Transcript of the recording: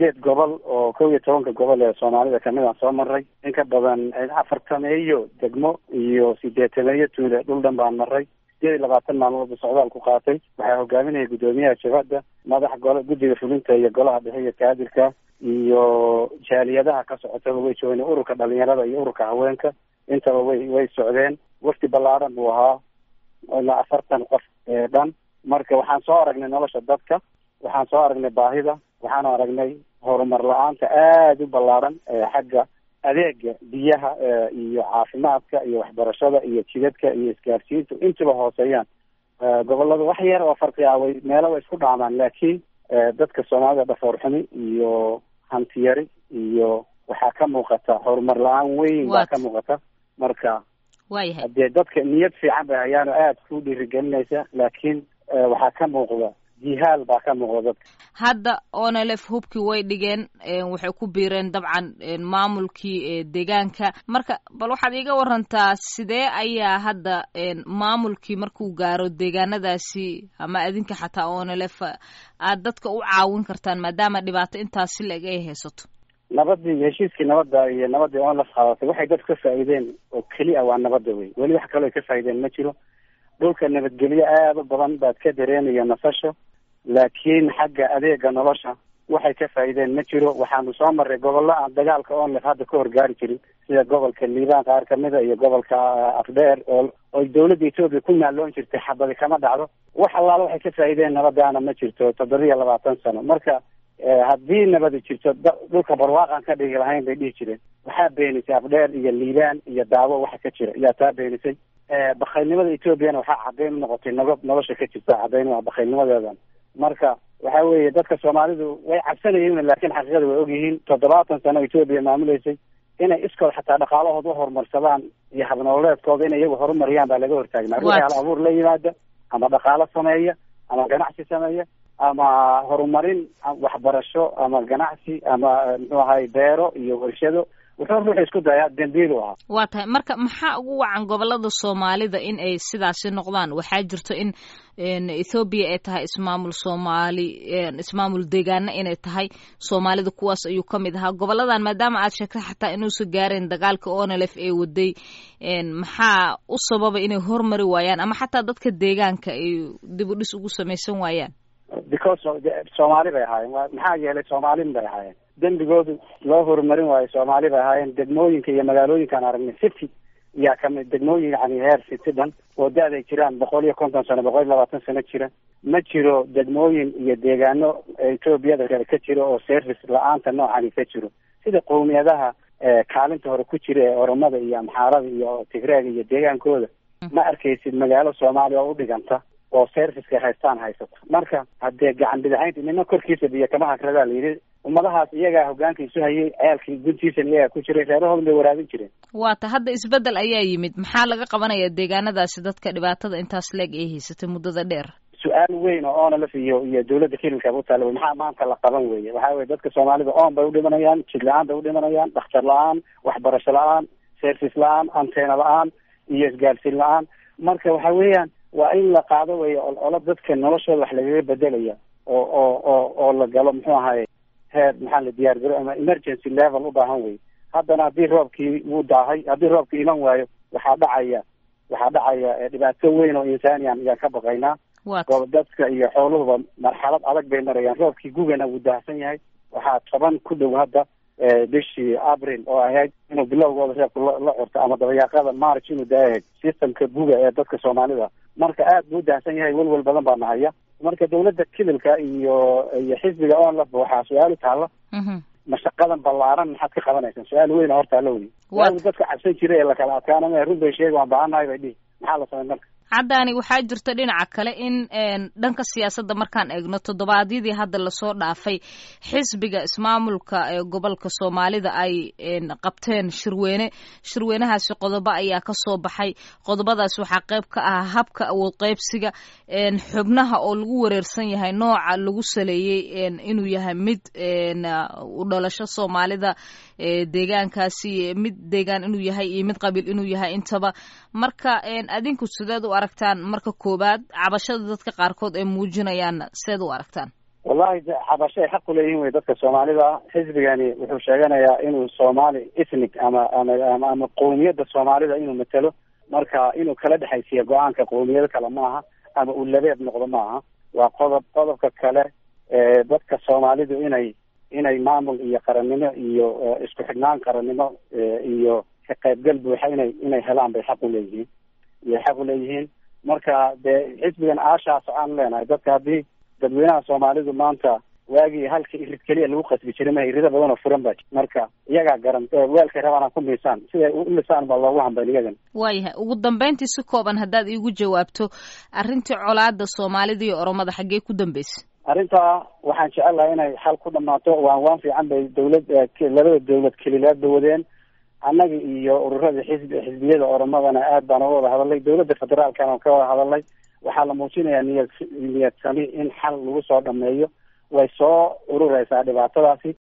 sideed gobol oo kow iyo tobanka gobol ee soomaalida kamid aan soo maray in ka badan afartameeyo degmo iyo sideetameeyo tuule dhul dhan baan maray sideed iyo labaatan maalmoodba socdaal ku qaatay waxaa hogaaminaya guddoomiyaha jabhadda madax golo guddiga fulinta iyo golaha dhexe iyo taadirka iyo jaaliyadaha ka socotaba way joogeen ururka dhalinyarada iyo ururka haweenka intaba way way socdeen wafdi ballaaran buu ahaa ilaa afartan qof ee dhan marka waxaan soo aragnay nolosha dadka waxaan soo aragnay baahida waxaan aragnay horumar la-aanta aada u ballaaran xagga adeega biyaha iyo caafimaadka iyo waxbarashada iyo jidadka iyo isgaarsiinta intuba hooseeyaan gobolada wax yar oo farqi ah way meelo way isku dhaamaan laakiin dadka soomaalida dhafoor xumi iyo hantiyari iyo waxaa ka muuqata horumar la-aan weyn baa ka muuqata marka waayahay hadee dadka niyad fiican bay hayaan oo aada ku dhiirigelinaysa laakiin waxaa ka muuqda jihaal baa ka muuqda dadka hadda onelef hubkii way dhigeen waxay ku biireen dabcan maamulkii deegaanka marka bal waxaad iiga warantaa sidee ayaa hadda maamulkii markuu gaaro deegaanadaasi ama adinka xataa onelef aad dadka u caawin kartaan maadaama dhibaato intaasi la-eg ay haysato nabadii heshiiskii nabadda iyo nabadii onlef qaadatay waxay dadku ka faa'iideen oo keli a waa nabadda wey weli wax kaloo ay ka faa'iideen ma jiro dhulka nabadgelyo aada u badan baad ka dareemaya nasasho laakiin xagga adeega nolosha waxay ka faa'iideen ma jiro waxaanu soo marray gobollo aan dagaalka onlef hadda ka horgaari jirin sida gobolka liibaan qaar kamida iyo gobolka afdheer oo oy dawladda etoobiya ku naalloon jirtay xabadi kama dhacdo wax allaala waxay ka faa'iideen nabadaana ma jirto toddobiya labaatan sano marka haddii nabadi jirto dhulka barwaaqan ka dhigi lahayn bay dhihi jireen waxaa beenisay afdheer iyo liibaan iyo daawo waxa ka jira yaa taa beenisay bakaylnimada etoobiyana waxaa caddayn unoqotay nogo nolosha ka jirta caddayn waa bakaylnimadeedan marka waxa weeye dadka soomaalidu way cabsanayeen laakiin xaqiiqada way ogyihiin toddobaatan sano etoobiya maamuleysay inay iskood xataa dhaqaalahooda u horumarsadaan iyo habnololeedkooda inay iyagu horumariyaan baa laga hortaagnaa ruuxi hal abuur la yimaada ama dhaqaalo sameeya ama ganacsi sameeya ama horumarin waxbarasho ama ganacsi ama muxuu ahay beero iyo warshado wuxuu ruuxu isku dayaa dembiil u ahaa waa tahay marka maxaa ugu wacan gobolada soomaalida in ay sidaasi noqdaan waxaa jirto in ethoobiya ay tahay ismaamul soomaali ismaamul deegaana inay tahay soomaalida kuwaas ayuu ka mid ahaa goboladan maadaama aad sheegtay xataa inuusan gaareen dagaalka onelef ee waday maxaa u sababa inay hormari waayaan ama xataa dadka deegaanka ay dib u dhis ugu samaysan waayaan because soomaali bay ahaayeen maxaa yeelay soomaalin bay ahaayeen dembigoodu loo horumarin waayo soomaali bay ahaayeen degmooyinka iyo magaalooyinkaan aragnay city yaa kamid degmooyin yani heer city dhan oo da-d ay jiraan boqol iyo konton sano boqol iyo labaatan sano jira ma jiro degmooyin iyo deegaano etoobiyada kale ka jiro oo service la-aanta noocani ka jiro sida qowmiyadaha kaalinta hore ku jira ee oromada iyo amxaarada iyo tigreega iyo deegaankooda ma arkaysid magaalo soomaaliya oo u dhiganta oo serviceka haystaan haysato marka haddee gacan bidahaynta nina korkiisa biyo kama hakradaa la yidhi ummadahaas iyagaa hogaanka isu hayay ceelkii guntiisana iyagaa ku jiray reerahoodan bay waraabin jireen waata hadda isbeddel ayaa yimid maxaa laga qabanaya deegaanadaasi dadka dhibaatada intaas leeg ay haysatay muddada dheer su-aal weyn oo onalef iyo iyo dawladda kilinka u taalla wey maxaa maanta la qaban weye waxa weye dadka soomaalida oon bay udhimanayaan jid la-aan bay udhimanayaan dhakhtar la-aan waxbarasho la-aan service la-aan anteena la-aan iyo isgaarsiin la-aan marka waxa weeyaan waa in la qaado wey olo dadka noloshooda wax lagaga bedelaya oo oo oo oo la galo muxuu ahaye heer maxaa la diyaar garo ama emergency level u baahan wey haddana haddii roobkii wuu daahay haddii roobkii iman waayo waxaa dhacaya waxaa dhacaya dhibaato weyn oo insaaniyan ayaan ka baqaynaa dadka iyo xooluhuba marxalad adag bay marayaan roobkii gugana wuu daahsan yahay waxaa toban ku dhow hadda bishii abril oo ahayd inuu bilowgooda reebka la curto ama dabayaaqada march inuu daayahayd systemka guga ee dadka soomaalida marka aad buu udahsan yahay welwel badan baa nahaya marka dawladda kidilka iyo iyo xisbiga onlaf waxaa su-aal u taalla mashaqadan ballaaran maxaad ka qabanaysaan su-aal weyna horta alla wey su-aal dadka cabsan jira ee lakala adkaana run bay sheegi waan baahannahay bay dhihi maxaa la samay marka caddaani waxaa jirta dhinaca kale in dhanka siyaasadda markaan eegno toddobaadyadii hadda lasoo dhaafay xisbiga ismaamulka ee gobolka soomaalida ay qabteen shirweyne shirweynahaasi qodobo ayaa ka soo baxay qodobadaas waxaa qayb ka ah habka awood qaybsiga xubnaha oo lagu wareersan yahay nooca lagu saleeyey inuu yahay mid u dhalasho soomaalida deegaankaasi mid deegaan inuu yahay iyo mid qabiil inuu yahay intaba marka adinku sideed u aragtaan marka koowaad cabashada dadka qaarkood ay muujinayaanna seed u aragtaan wallahi xabasho ay xaq uleeyihin wey dadka soomaalida xisbigani wuxuu sheeganayaa inuu soomaali ethnic ama ama ama qowmiyadda soomaalida inuu matelo marka inuu kala dhexaysiiyo go-aanka qowmiyado kale maaha ama uu labeeb noqdo maaha waa qodob qodobka kale dadka soomaalidu inay inay maamul iyo qarannimo iyo isku xidhnaan qarannimo iyo ka qaybgal buuxa inay inay helaan bay xaq uleeyihiin iyay xaq uleeyihiin marka dee xisbigan aashaas aan leenahay dadka haddii dadweynaha soomaalidu maanta waagii halka irid keliya lagu qasbi jiray ma irida badan oo furan baa marka iyagaa garan weelkay rabaan ku miisaan siday u lisaan baa loogu hambayn iyagan waayahay ugu dambeyntii si kooban haddaad iigu jawaabto arrintii colaada soomaalida iyo oromada xaggee ku dambeysay arrintaa waxaan jecelahay inay xal ku dhamaato waan waan fiican bay dawlad labada dawlad kelilaadba wadeen annaga iyo ururada xisbi xisbiyada oromadana aad baan uga wada hadalnay dawladda federaalkana ka wada hadalnay waxaa la muujinayaa niyad niyad sami in xal lagu soo dhameeyo way soo urureysaa dhibaatadaasi